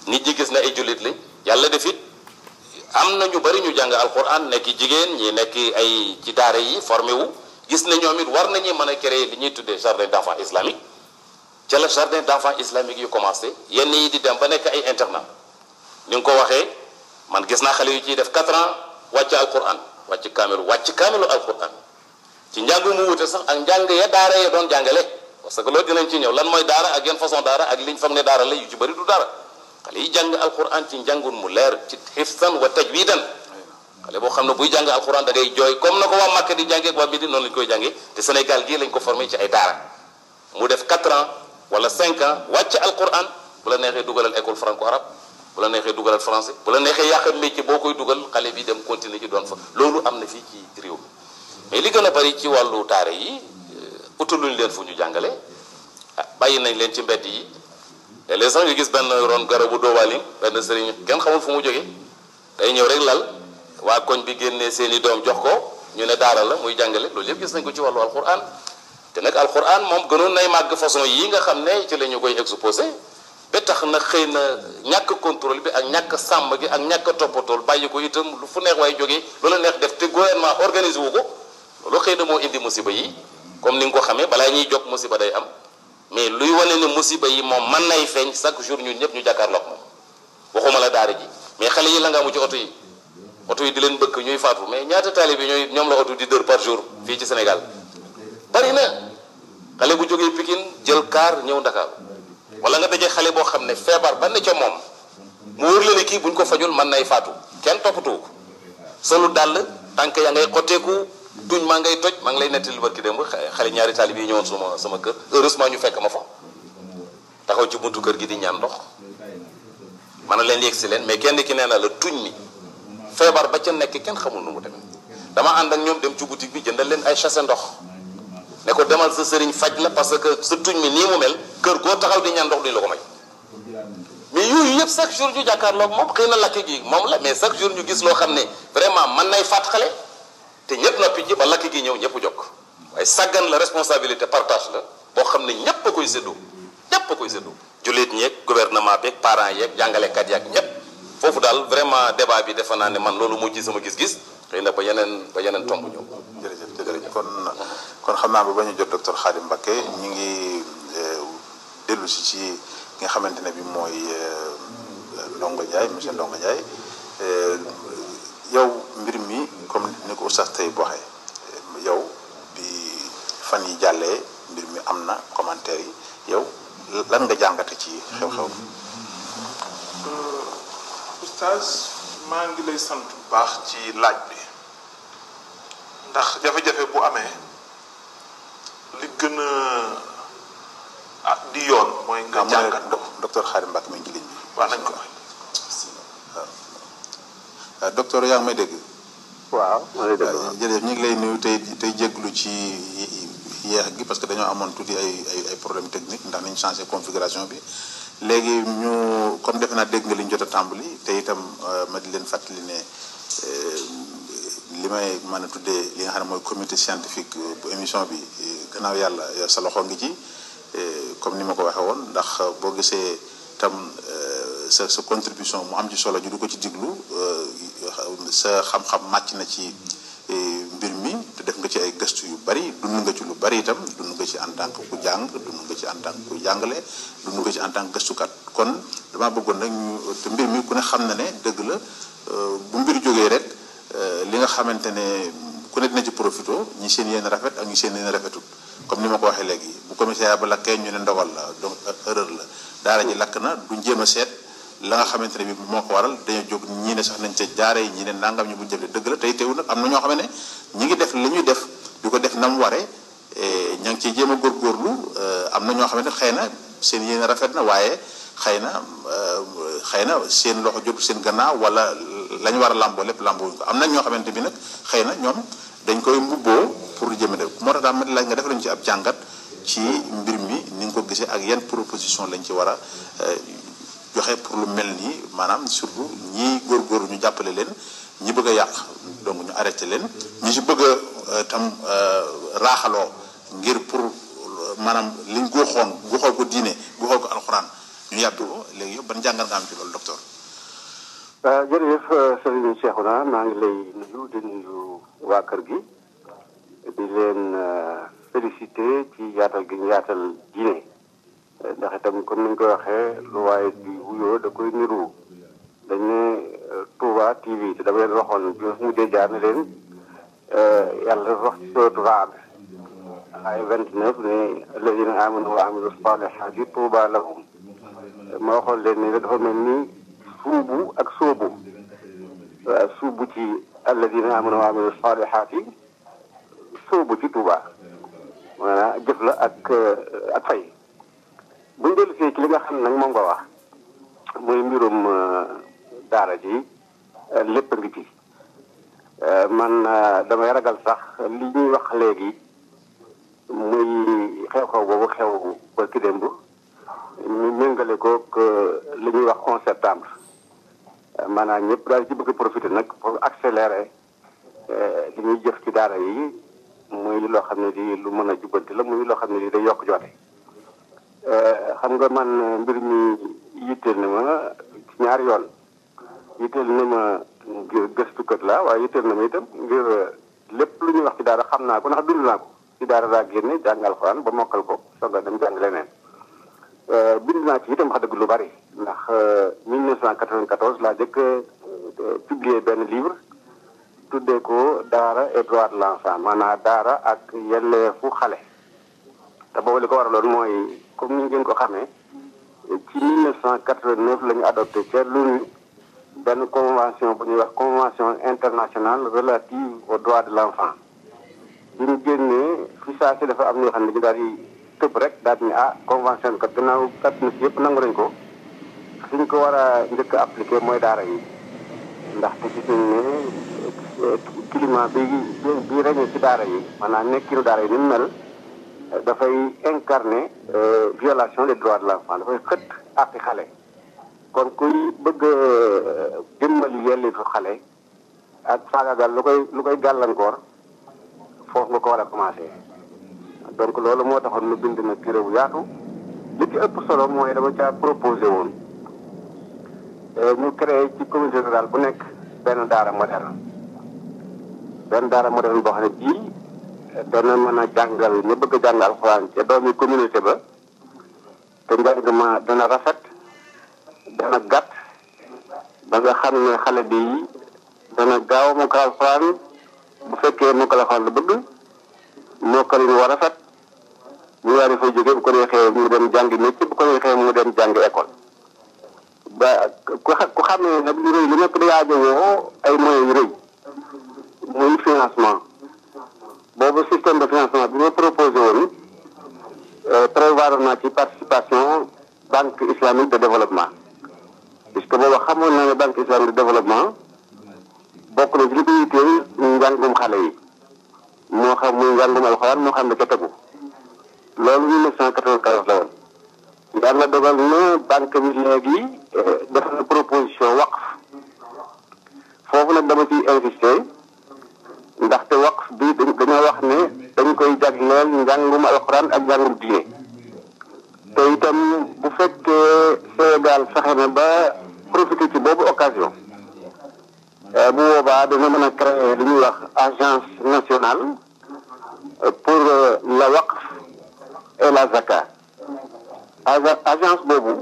nit ñi gis na ay jullit lañ yàlla def it am na ñu bari ñu jàng alquran nekk jigéen ñi nekk ay ci daara yi formé wu gis na ñoom it war nañu mën a créer li ñuy tuddee jardin d'enfants islamique ca la jardin d'enfants islamique yu commencé yenn yi di dem ba nekk ay internat ni nga ko waxee man gis naa xale yu ciy def 4 ans wàcc alquran wàcc kaamilu wàcc kaamilu alquran ci njàng mu wute sax ak njàng ya daara ya doon jàngale parce que loolu dinañ ci ñëw lan mooy daara ak yan façon daara ak liñ foog ne daara la yu ci bëri du daara xale yi jàng alquran ci njàngun mu leer ci xifsan wa tajwidan xale boo xam ne buy jàng alquran da ngay jooy comme na ko waa Màkka di jàngee ak waa Médine noonu lañ koy jàngee te Sénégal gii lañ ko formé ci ay daara mu def 4 ans wala 5 ans wàcc alquran bu la neexee dugalal école franco arabe bu la neexee dugalal français bu la neexee yàq métier boo koy dugal xale bi dem continuer ci doon fa loolu am na fii ci réew mi mais li gën a bari ci wàllu daara yi utaluñ leen fu ñu jàngale ah bàyyi nañ leen ci mbedd yi te les sax nga gis benn ron garabu doowalim benn sëriñ kenn xamul fu mu jóge day ñëw rek lal waa koñ bi génnee seeni doom jox ko ñu ne daara la muy jàngale loolu yëpp gis nañ ko ci wàllu alquran te nag alquran moom gënoon nay màgg façon yi nga xam ne ci la ñu koy exposé ba tax na xëy na ñàkk contrôle bi ak ñàkk sàmm gi ak ñàkk toppatool bàyyi ko itam lu fu neex waaye jógee loolu neex def te gouvernement organisé wu ko loolu xëy na moo indi musiba yi comme ni nga ko xamee balaa ñuy jóg musiba day am mais luy wane ne musiba yi moom mën nay feeñ chaque jour ñun ñëpp ñu jàkkaarloog moom waxuma la daara ji mais xale yi la nga amu ci oto yi oto yi di leen bëgg ñuy faatu mais ñaata taalibe bi ñooy ñoom la oto di dër par jour fii ci Sénégal bari na xale bu jógee Pikine jël kaar ñëw Dakar wala nga dajee xale boo xam ne feebar ba ne ca moom mu wóor la ne kii buñ ko fajul mën nay faatu kenn toppatoo ko solu dàll tànk yaa ngay xotteeku tuñ maa ngay toj maa ngi lay nettali barki démb xale ñaari taalibe yi ñëwoon sama sama kër heureusement ñu fekk ma fa taxaw ci buntu kër gi di ñaan ndox man leen yegg si leen mais kenn ki nee na la tuñ mi feebar ba ca nekk kenn xamul nu mu demee dama ànd ak ñoom dem ci boutique bi jëndal leen ay chasse ndox ne ko demal sa sëriñ faj la parce que sa tuñ mi nii mu mel kër goo taxaw di ñaan ndox duñ la ko may mais yooyu yëpp chaque jour ñu jàkkaarloog moom xëy na lakk gi moom la mais chaque jour ñu gis loo xam ne vraiment mën nay faat xale te ñëpp noppi ji ba lakk gi ñëw ñëpp jokk waaye sàggan la responsabilité partage la boo xam ne ñëpp a koy séddoo ñëpp a koy séddoo jullit ñeeg gouvernement beeg parents yeeg jàngalekat yeeg ñëpp foofu daal vraiment débat bi defe naa ne man loolu moo ci sama gis-gis xëy na ba yeneen ba yeneen tomb ñëw. jërëjëf jërëjëf kon kon xam naa ba ba ñu jot docteur Khadim Mbacké ñu ngi dellu si ci nga xamante ne bi mooy Ndongo Ndiaye monsieur Ndongo Ndiaye yow mbir mi comme ni ko oustaz tey waxee yow bi fan yi jàllee mbir mi am na commentaire yi yow lan nga jàngate ci xew-xew bi. oustaz maa ngi lay sant bu baax ci laaj bi ndax jafe-jafe bu amee li gën a ah di yoon mooy nga jàngat ko docteur Khadim Mbacké mi ngi ci ligne bi. waaw nañ ko may waaw docteur yaa ngi may dégg. waaw maa ngi dégg jërëjëf ñu ngi lay nuyu tey tey jégalu ci yeex gi parce que dañoo amoon tuuti ay ay ay problème technique ndax nañu changé configuration bi léegi ñu comme defe naa dégg nga li ñu jot a tàmbali te itam ma di leen fàttali ne li may mën a tuddee li nga xam ne mooy comité scientifique bu émission bi gannaaw yàlla sa loxo ngi ci comme ni ma ko waxee woon ndax boo gisee tam sa sa contribution mu am ci solo ñu du ko ci diglu sa xam-xam màcc na ci mbir mi te def nga ci ay gëstu yu bari dund nga ci lu bari itam dund nga ci en tant que ku jàng dund nga ci en tant que ku jàngale dund nga ci en tant que gëstukat kon dama bëggoon nag ñu te mbir mi ku ne xam na ne dëgg la bu mbir jógee rek li nga xamante ne ku ne dina ci profito ñi seen yéen rafet ak ñi seen yéen rafetul comme ni ma ko waxee léegi bu commissariat ba lakkee ñu ne ndogal la donc erreur la daara ji lakk na duñ jéem a seet la nga xamante ne bi moo ko waral dañoo jóg ñii ne sax nañ ca jaare ñii ne nangam ñu buñ jëfle dëgg la tey teewu nag am na ñoo xam ne ñi ngi def li ñuy def di ko def na mu waree ña ngi ciy jéem a góorgóorlu am na ñoo xam ne xëy na seen yéen rafet na waaye xëy na xëy na seen loxo jotu seen gannaaw wala la ñu war a làmboo lépp làmboo ko am na ñoo xamante bi nag xëy na ñoom dañ koy mbubboo pour jëme def moo tax daal ma laaj nga def lañu ci ab jàngat ci mbir mi ni nga ko gisee ak yan proposition lañ ci war a joxe pour lu mel nii maanaam surtout ñii góorgóorlu ñu jàppale leen ñi bëgg a yàq donc ñu arrêté leen ñi si bëgg a tam raaxaloo ngir pour maanaam liñ guuxoon guuxoo ko diine guuxoo ko alxuraan ñu yàbbi ko léegi yëpp ban jàngal nga am ci loolu docteur. jërëjëf Serigne Cheikhouna maa ngi lay nuyu di nuyu waa kër gi di leen félicité ci yaatal gi ñu yaatal diine ndax itam comme ni ñu koy waxee lu waaye di wuyoo da koy niru dañ ne Touba TV te dama leen waxoon bi mu mujjee jaar ne leen yàlla dafa wax ci sootu Raad ay vingt neuf ne alladina amanu wa amilu salihati Touba lahum ma waxoon leen ne dafa mel ni suubu ak sóobu waaw suubu ci alladina amanu wa amilu salihati sóobu ci Touba maanaam jëf la ak ak fay bu ñu dellu see ci li nga xam ne nag moom nga wax muy mbirum daara ji lépp a ngi ci man damay ragal sax li ñuy wax léegi muy xew-xew boobu xew ba ki démb ñu méngale ko li ñuy wax 11 septembre maanaam ñëpp daal ci bëgg profité nag pour accélérer li ñuy jëf ci daara yi muy loo xam ne di lu mën a jubbanti la muy loo xam ne di day yokk joote xam nga man mbir mi yitteel na ma ci ñaari yoon yitteel na ma ngir gëstukat la waaye yitteel na ma itam ngir lépp lu ñuy wax ci daara xam naa ko ndax dund naa ko ci daara daa génne jàng alxuraan ba mokkal ko soog a dem jàng leneen bind naa ci itam wax dëgg lu bari ndax 1994 laa jëkk publier benn livre tuddee ko daara et droit de l'enfant maanaam daara ak yelleefu xale te boobu li ko waraloon mooy comme ni ngeen ko xamee ci 1989 la ñu adopté ca l'ONU benn convention bu ñuy wax convention internationale relative aux droits de l'enfant bi ñu génnee fi saa si dafa am ñoo xam ne ñu daal di tëb rek daal di ne ah convention kat gannaaw adduna si yëpp nangu nañ ko fi ñu ko war a njëkk a appliqué mooy daara yi ndaxte gis nañ ne climat bi bi reñe ci daara yi maanaam nekkinu daara yi ni mu mel dafay incarner violation des droits de l'enfant dafay xët àqi xale kon kuy bëgg dimbali yelleefu xale ak faagagal lu koy lu koy gàllankoor foofu nga ko war a commencé donc loolu moo taxoon mu bind na téere bu yaatu li ci ëpp solo mooy dama caa proposé woon ñu créé ci communauté rurale bu nekk benn daara moderne benn daara moderne boo xam ne bii dana mën a jàngal ñu bëgg a jàng alxuraan ca doomi communauté ba te njàng ma dana rafet dana gàtt ba nga xam ne xale bi dana gaaw mokkal alxuraan bu fekkee mokkal alxuraan la bëgg mokkal lu war a rafet ñu daal di fay jóge bu ko neexee mu dem jàngi métier bu ko neexee mu dem jàngi école ba ku ku xam ne nag lu rëy lu nekk da aajowoo ay moyens yu rëy muy financement boobu système de financement bi ma proposé woon prévoir naa ci participation banque islamique de développement puisque boobu xamoon naa ne banque islamique de développement bokk na ci li ko yitteel njàngum xale yi moo xam muy njàngum alxuraan moo xam ne ca tegu loolu mille neuf cent quatre-vingt-quatorze la woon yàlla dogal na banque bi léegi def na proposition waqf foofu nag dama ciy insister ndaxte waqf bi dañoo wax ne dañ koy jagleel njàngum alxuraan ak njàngum diine te itam bu fekkee Sénégal fexe na ba profiter ci boobu occasion bu boobaa dana mën a créer li ñuy wax agence nationale pour la waqf et la zakat agence boobu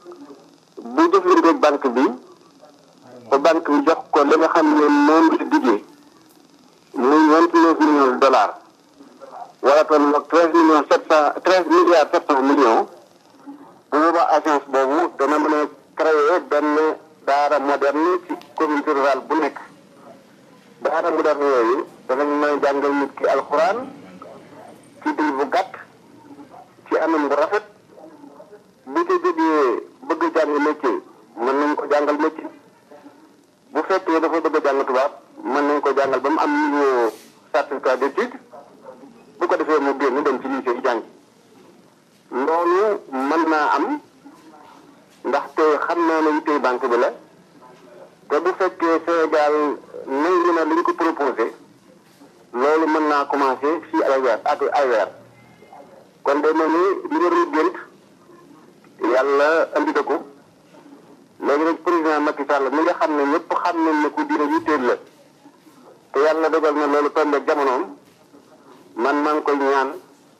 bu jëflanteeg banque bi ba banque bi jox ko li nga xam ne moom la diggee muy vingt neuf millions de dollars wala toll ak treize millions sept cent treize milliards sept cent millions bu boobaa agence boobu dana mën a créer benn daara moderne ci communauté rurale bu nekk daara moderne yooyu danañ mën a jàngal nit ki alxuraan ci diir bu gàtt ci anam bu rafet bu ko jógee bëgg a jàng métier mën nañ ko jàngal métier bu fekkee dafa bëgg a jàng tubaab mën nañ ko jàngal ba mu am niveau certificat d'étude bu ko defee mu génn dem ci lycée yi jàng loolu mën naa am ndaxte xam naa ne yittey banque bi la te bu fekkee Sénégal nangu na li ñu ko proposé loolu mën naa commencé fii ay weer ak ay weer kon day mel ni li nga doon gént yàlla andi na ko léegi nag président Macky Sall mi nga xam ne ñëpp xam nañ ne ku diine yitteel la te yàlla dogal na loolu tombé ak jamonoom man maa ngi koy ñaan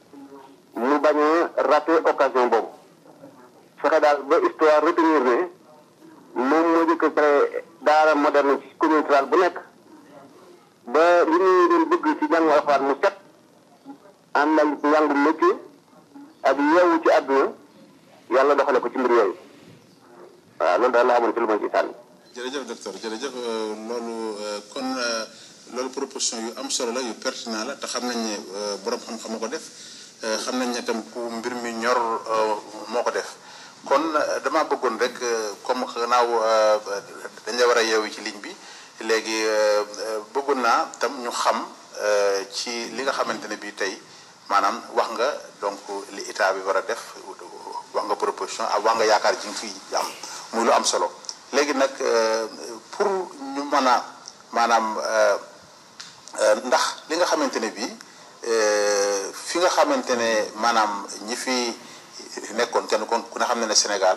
mu bañ a raté occasion boobu fexe daal ba histoire retenir ne moom moo jëkk a créé daara moderne ci commune rurale bu nekk ba li ñuy doon bëgg ci jàngu alxuraan mu set ànd ak njàngu métier ak yeewu ci àdduna yàlla doxale ko ci mbir yooyu waaw loolu daal la amoon ci lu ma ci sànni. jërëjëf docteur jërëjëf loolu kon loolu proposition yu am solo la yu pertinent la te xam nañ ne borom xam-xam ko def xam nañ ne tam ku mbir mi ñor moo ko def kon dama bëggoon rek comme xanaaw dañ la war a yeewu ci ligne bi léegi bëggoon naa tam ñu xam ci li nga xamante ne bii tey maanaam wax nga donc li état bi war a def wax nga proposition ak wax nga yaakaar ji nga fi am muy lu am solo léegi nag pour ñu mën a maanaam ndax li nga xamante ne bii fi nga xamante ne maanaam ñi fi nekkoon kenn kon ku ne xam ne ne Sénégal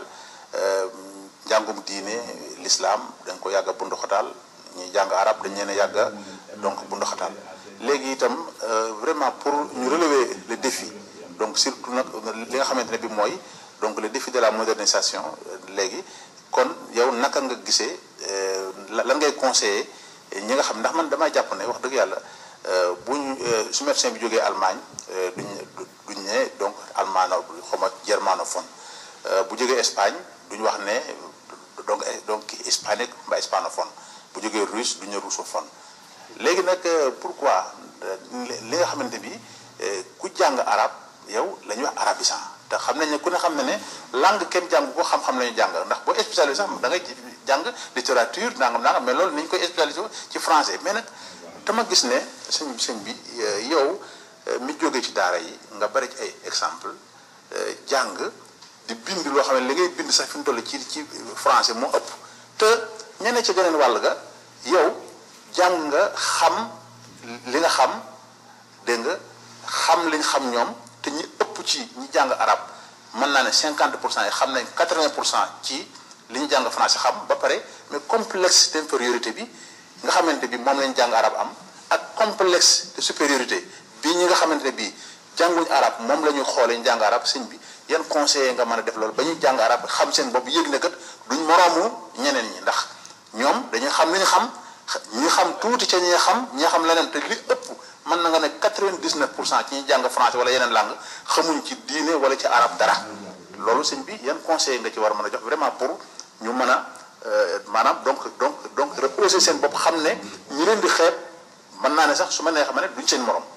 njàngum diine l'islam dañ ko yàgg a bunduxataal ñuy jàng arab dañ leen a yàgg donc bunduxataal léegi itam vraiment pour ñu relever le défi donc surtout nag li nga xamante ne bi mooy donc le défi de la modernisation léegi kon yow naka nga gisee lan ngay conseiller ñi nga xam ndax man damay jàpp ne wax dëgg yàlla buñ su médecin bi jógee Allemagne duñ duñ ne donc allemand xawma germanophone bu jógee Espagne duñ wax ne donc donc hispanique mbaa hispanophone bu jógee russe duñ ne russophone léegi nag pourquoi li nga xamante bi ku jàng arab yow la ñuy wax arabisant te xam nañ ne ku ne xam ne ne langue kenn jàng ko xam-xam la ñu jàng ndax boo spécialisé sax da ngay jàng littérature nangam nangam mais loolu ni ñu koy spécialisé ci français mais nag dama gis ne sëñ sëñ bi yow mi jógee ci daara yi nga bari ci ay exemple jàng di bind loo xam ne li ngay bind sax fi mu toll ci ci français moo ëpp te ñeneen ci geneen wàll ga yow jàng nga xam li nga xam dégg nga xam liñ xam ñoom te ñi ëpp ci ñi jàng arab mën naa ne cinquante pour cent yi xam nañ quatre-vingt pour cent ci li ñu jàng français xam ba pare mais complexe d'infériorité bi nga xamante bi moom lañ jàng arab am ak complexe de supériorité bii ñi nga xamante ne bii jànguñ arab moom la ñuy xoolee ñu jàng arab sëñ bi yan conseiller nga mën a def loolu ba ñuy jàng arab xam seen bopp yëg ne kat duñ moroomu ñeneen ñi ndax ñoom dañuy xam li ñu xam ñi xam tuuti ca ñi xam ñi xam leneen te li ëpp mën na nga ne quatre-vingt-dix-neuf pour cent ci ñi jàng français wala yeneen langue xamuñ ci diine wala ci arab dara loolu sëñ bi yan conseiller nga ci war a mën a jox vraiment pour ñu mën a maanaam donc donc donc reposer seen bopp xam ne ñi leen di xeeb mën naa ne sax su ma nee xam ne duñ seen morom.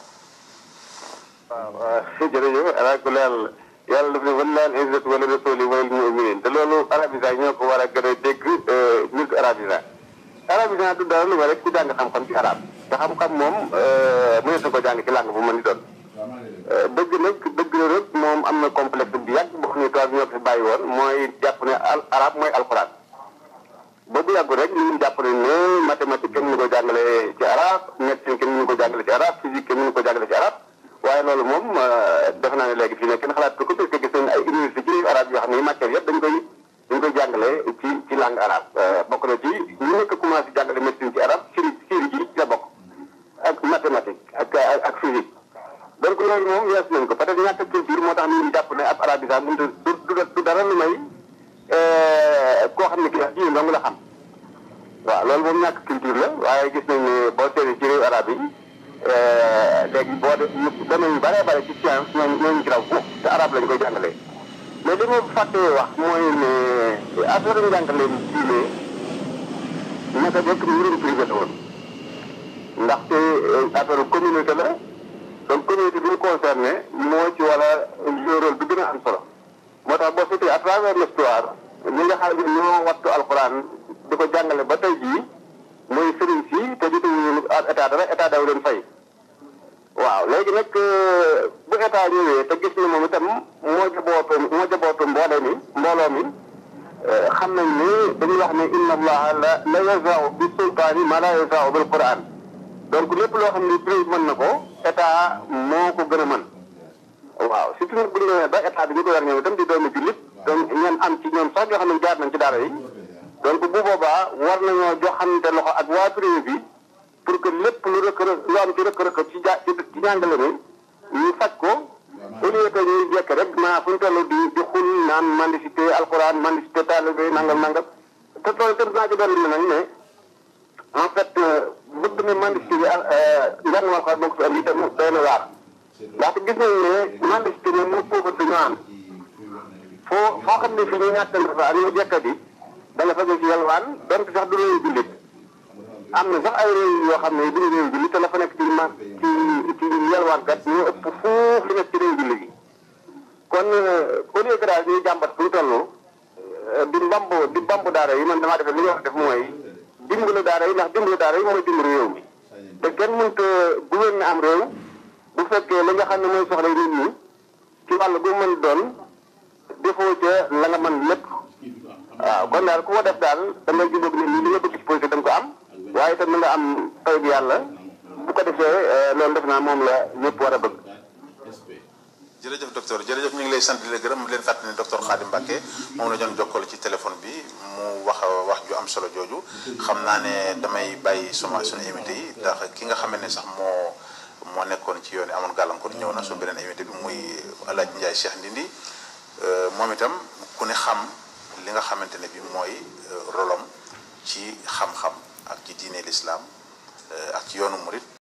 waaw waaw jërëjëf alaakulli yàlla yàlla daf ne wallaahi izzatu wala rasuli wal mu'minin te loolu arabisant ñoo ko war a gën a dégg multi arabisant arabisant du dara lu ma rek ku jàng xam-xam ci arab te xam-xam moom mënees na ko jàng ci langue bu mën di doon dëgg nag dëgg la rek moom am na complexe bi yàgg boo xam ne tubaab ñoo ko fi bàyyi woon mooy jàpp ne al arab mooy alquran ba bu yàggu rek ñu jàpp ne ne mathématique kenn mënu ko jàngale ci arab médecine kenn mënu ko jàngale ci arab physique kenn mënu ko jàngale ci arab waaye loolu moom defe naa ne léegi fii ne kenn xalaat ko parce que gis nañ ay université ci arab yoo xam ne matière yëpp dañ koy dañ koy jàngale ci ci langue arabe bokk na ci ñu nekk commencé jàngale médecine ci arab siri siri ji ci la bokk ak mathématique ak ak physique donc loolu moom wees nañ ko peut-être ñàkk culture moo tax ñu jàpp ne ab arabisant mënut a du du dara lu may koo xam ne kii ji dong la xam waaw loolu moom ñàkk culture la waaye gis nañ ne boo seetee ci réew arab yi léegi boo de domaine yu bëree bëri ci science ñooñu ñooñu ci raw foofu te arab lañ koy jàngalee mais li ma fàttee wax mooy ne affaire njàngale diine naka jëkk mbirum privé la woon ndaxte affaire communauté la donc communauté bi ñu concerné moo ci wala rôle bi gën a am solo moo tax boo seetee à travers l'histoire ñi nga xam ne ñoo wattu alxuraan di ko jàngale ba tey jii mooy sëriñ si te jotuñu état dara état daw leen fay waaw léegi nag bu état ñëwee te gis na moom itam moo jabootu moo jabootu mbooloo mi mbooloo mi xam nañ ni dañuy wax ne inna allaha la la yazau bi sultaani ma la yazau bil quran donc lépp loo xam ne privé mën na ko état moo ko gën a mën waaw surtout nag bu ñu nee ba état bi ñu ko war ñëw itam di doomu jullit donc ñeen am ci ñoom sax ñoo xam ne jaar nañ ci daara yi donc bu boobaa war nañoo joxante loxo ak waa privé bi pour que lépp lu rëkk rëkk lu am ci rëkk rëkk ci ja ci jàngale mi ñu faj ko au lieu que ñuy jekk rek maa fu ñu toll di di xul naan mendicité alxuraan mendicité taalibe nangam nangam te tool te naa ci dolli nag ne en fait bëgg na mendicité bi njàng ma xaar moo ko fi am itam doy na waar ndaxte gis nañu ne mendicité bi mu pauvreté ñu am foo foo xam ne fi ñu ñàkk fa ak ñu jekkati da nga fa ci yalwaan donte sax du réew jullit am na sax ay réew yoo xam ne du réew jullit te la fa nekk ci ma ci ci yalwaankat ñoo ëpp fuuf li nekk ci réew jullit yi kon au lieu que daal ñuy jàmbat fu ñu toll di mbamb di mbamb daara yi man damaa defe li ñu wax def mooy dimbali daara yi ndax dimbali daara yi mooy dimbali réew mi te kenn mënta gouverner am réew bu fekkee li nga xam ne mooy soxla nit ñi ci wàll bu mën doon defoo ca la nga mën lépp waaw kon daal ku ko def daal da ngay jubóog nit ñi li nga bëgg ci politique da nga ko am waaye itam na nga am taw bi yàlla bu ko defee loolu def naa moom la ñëpp war a bëgg. jërëjëf docteur jërëjëf ñu ngi lay sant di la gërëm di leen fàttali ne docteur Khadim Mbacké moom la doon jokkoo ci téléphone bi mu wax wax ju am solo jooju xam naa ne damay bàyyi suma suñu invité yi ndax ki nga xam ne sax moo moo nekkoon ci yoon amoon gàllankoor ñëw na su beneen invité bi muy El Hadj Ndiaye Cheikh Ndindi moom itam ku ne xam li nga xamante ne bi mooy rolom ci xam-xam ak ci diine l'islam ak ci yoonu murit